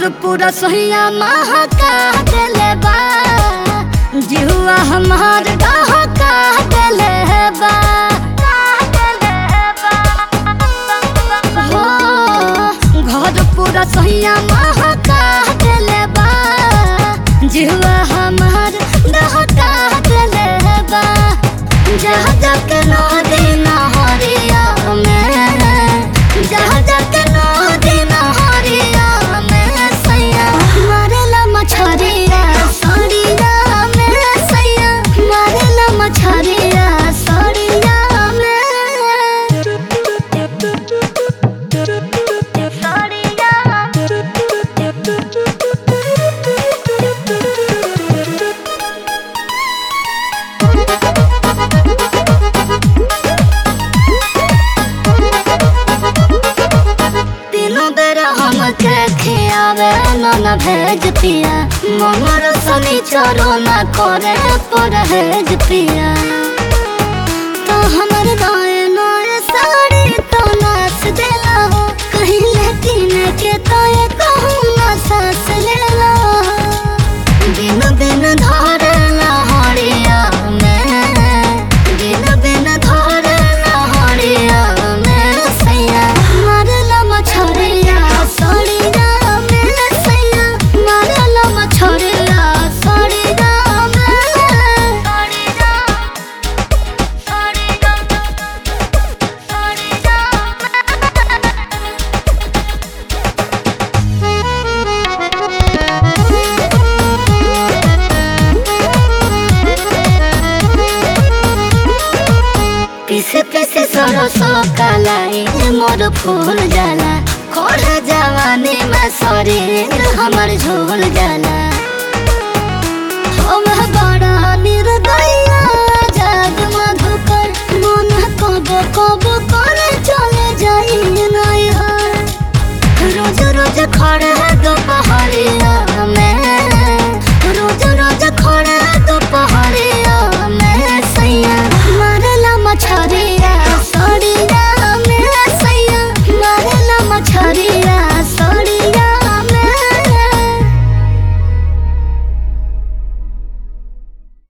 घर पूरा सोहिया महका देले बा जिहुआ हमार डहका देले बा हो घर पूरा सोहिया महका देले बा जिहुआ हमार डहका देले बा जहाँ जाके नदी नहरिया में जहाँ जाके नदी नहरिया में सैया मारेला मछरिया सड़िया में सैया मारेला मछरिया सड़िया में तीनों बेरा हमके खियावे नन भेज पिया मनर सनी चरो न करे परहेज पिया तो हमर नए नए साड़ी तो नाच देला हो कहीं लेकिन के तो ये कहूँ ना सास लेला दिन दिन धरला हरिया में दिन दिन धरला हरिया में सैया मारला मछरिया सड़िया में सैया मारला मछरिया सड़िया में सड़िया सड़िया पीसे पीसे सरसो कलाई मोर फूल जाला खोड़ जवानी में शरीर हमर झोल जाला हम बड़ा निर्दया जग मधुकर मन कब कब कर चले जाई नहीं रोज रोज खड़े